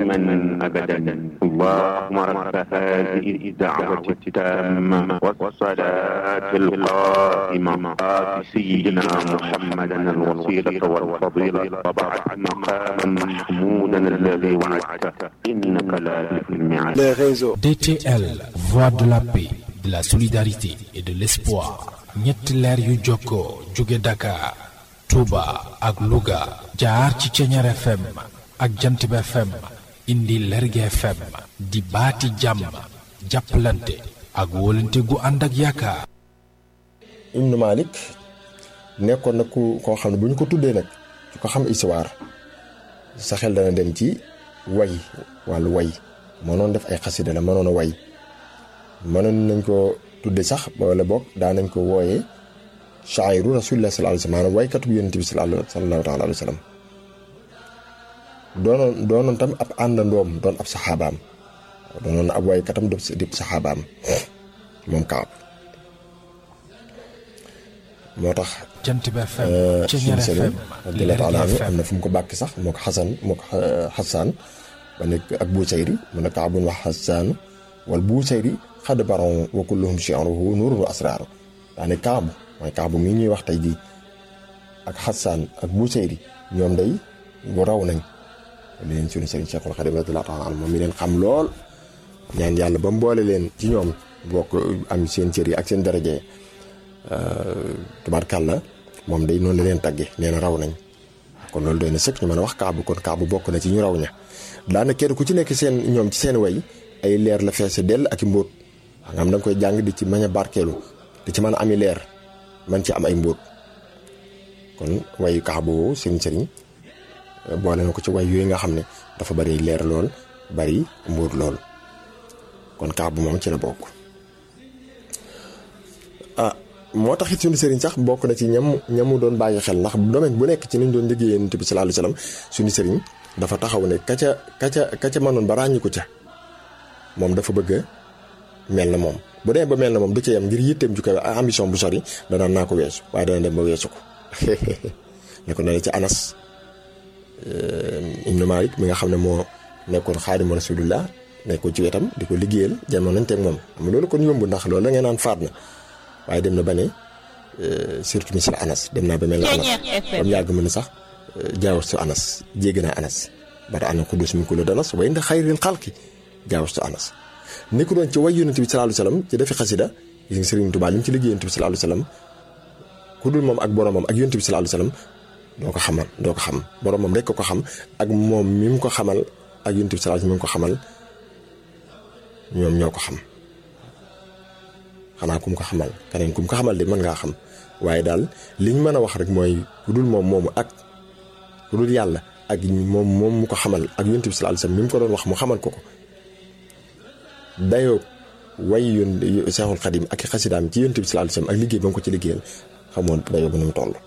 دائما أبدا اللهم رب هذه الدعوة التامة والصلاة القائمة آت سيدنا محمدا الوسيلة والفضيلة وبعث مقاما محمودا الذي وعدته إنك لا تخلف الميعاد les réseaux. DTL, voix de la paix, de la solidarité et de l'espoir. ñetti leer yu jokkoo jóge Dakar, Touba ak Louga jaar ci Ceñeer FM ak Jantib FM indi Lerge FM di baati jàmm jàppalante ak wóolante gu ànd ak yaakaar. Ibnu Malik nekkoon na ku koo xam ne bu ñu ko tuddee nag su ko xam histoire sa xel dana dem ci way wàllu way mënoon def ay xasida la mënoon a way mënoon nañ ko tudde sax wala boog daa nañ ko wooyee shaa'iru rasulillah sallallahu alayhi wa sallam maanaam waykatu bu yonent bi sallallahu taala alayhi wa sallam doonoon doonoon tam ab àndandoom doon ab saxaabaam doonoon ab waykatam def di saxaabaam moom Kaab moo tax Jantib FM suñu Ceñeer sëriñ FM radiyallahu taala anhu Lerge am FM na fu mu ko bàkki sax moo ko xasan moo ko xasaan ba nekk ak buusayri mu ne kaabun wax xasaanu wal buusayri xadd baron wa kulluhum shi'ruhu nuurun wa asraaru daa ne kaabu mooy kaabu mii ñuy wax tey jii ak xasaan ak buusayri ñoom day bu raw nañ li leen suñu sëriñ Cheikhul Xadim radiyallahu taala anhu moom mi leen xam lool ñaan yàlla ba mboole leen ci ñoom bokk am seen cër yi ak seen daraje tubaarkàlla moom day noonu la leen tagge nee na raw nañ kon loolu doy na sëkk ñu mën a wax kaabu kon kaabu bokk na ci ñu raw ña daana kenn ku ci nekk seen ñoom ci seen way ay leer la feese dell ak i mbóot nga xam da nga koy jàng di ci mañ a barkeelu di ci mën a ami leer man ci am ay mbóot kon wayu kaabu woowu sëriñ sëriñ boole na ko ci way yooyu nga xam ne dafa bari leer lool bari mbóot lool kon kaabu moom ci la bokk ah moo tax it suñu sëriñ sax bokk na ci ñam ñamu doon bàyyi xel ndax domaine bu nekk ci nañ doon liggéeyee Yonent bi sallallahu alayhi wasallam suñu sëriñ dafa taxaw ne ka ca ka ca ka ca mënoon ba ràññi ko ca moom dafa bëgg a mel na moom bu dee ba mel na moom du ca yem ngir yitteem ju kawe ambition bu sori danaan naa ko weesu waaye dana dem ba weesu ko ne ko ne ci Anas Ibnu Malik mi nga xam ne moo nekkoon xaadimu rasulillah nekkoon ci wetam di ko liggéeyal jamono nañ teg moom xam nga loolu kon yomb ndax loolu la ngeen naan faat na waaye dem na ba ne surtout misal Anas dem naa ba mel na Anas ba mu yàgg mu ne sax jaawastu Anas jéggi naa Anas bata ana xudus min kulli danas wa inda xayril xalqi jaawastu Anas ni ko doon ci way yonent bi sallallahu alayhi wasallam ci defi xasida gis nga Sëriñ Tuubaa li mu ci liggéey yonent bi sallallahu alayhi wasallam ku dul moom ak boromam ak yonent bi sallallahu alayhi wasallam doo ko xamal doo ko xam boromam rek ko ko xam ak moom mi mu ko xamal ak yonent bi sallallahu alayhi wasallam mi mu ko xamal ñoom ñoo ko xam xanaa ku mu ko xamal keneen ku mu ko xamal de mën ngaa xam waaye daal li ñu mën a wax rek mooy ku dul moom moomu ak ku dul yàlla ak moom moom mu ko xamal ak yonent bi sallallahu alayhi wasallam mi mu ko doon wax mu xamal ko ko dayoo way yoon Seexul Xadim ak i xasidaam ci yonent bi sallallahu alayhi wasallam ak liggéey ba mu ko ci liggéeyal xamoon dayoo ba nu mu toll.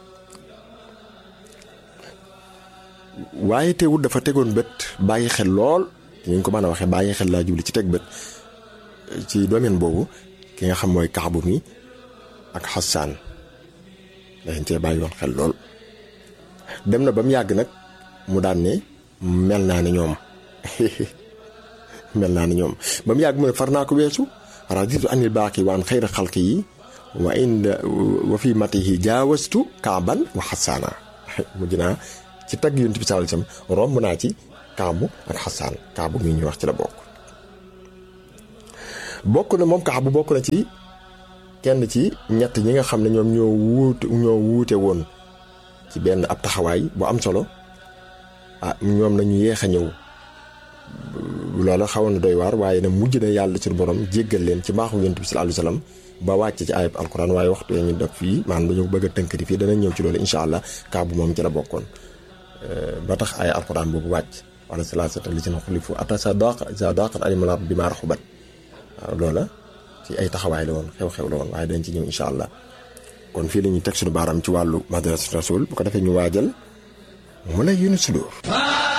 waaye teewul dafa tegoon bët bàyyi xel lool ñu ko mën a waxee bàyyi xel laa jubli ci teg bët ci domaine boobu ki nga xam mooy kaabu mi ak xasaan dañ cee bàyyi woon xel lool dem na ba mu yàgg nag mu daan ne mel naa ne ñoom mel naa ne ñoom ba mu yàgg mu ne far naa ko weesu raditu anil baaqi waan xayra xalqi yi wa inda wa fi matihi jaawastu kaaban wa xasaana mujj naa ci tagg yonent bi sallallahu alayhi wasallam romb naa ci kaabu ak xasaan kaabu mi ñuy wax ci la bokk bokk na moom kaabu bokk na ci kenn ci ñett ñi nga xam ne ñoom ñoo wuute ñoo wuute woon ci benn ab taxawaay bu am solo ah ñoom nañu yéex a ñëw loola xawoon na doy waar waaye nag mujj na yàlla suñu borom jéggal leen ci mbaaxu yonent bi sallallahu alayhi wasallam ba wàcc ci ayab alquran waaye waxtu ñu def fii maanaam dañu bëgg a tënkati fii danañ ñëw ci loolu incha allah kaabu moom ci la bokkoon ba tax ay alquran boobu wàcc wala salaasata li si na xulifu ata sa daq sa daqat alimala bi maa raxubat waaw loola ci ay taxawaay la woon xew-xew la woon waaye dañ ci ñëw incha allah kon fii la ñuy teg suñu baaraam ci wàllu madrasatu rasul bu ko defee ñu waajal mu lay yunu sudur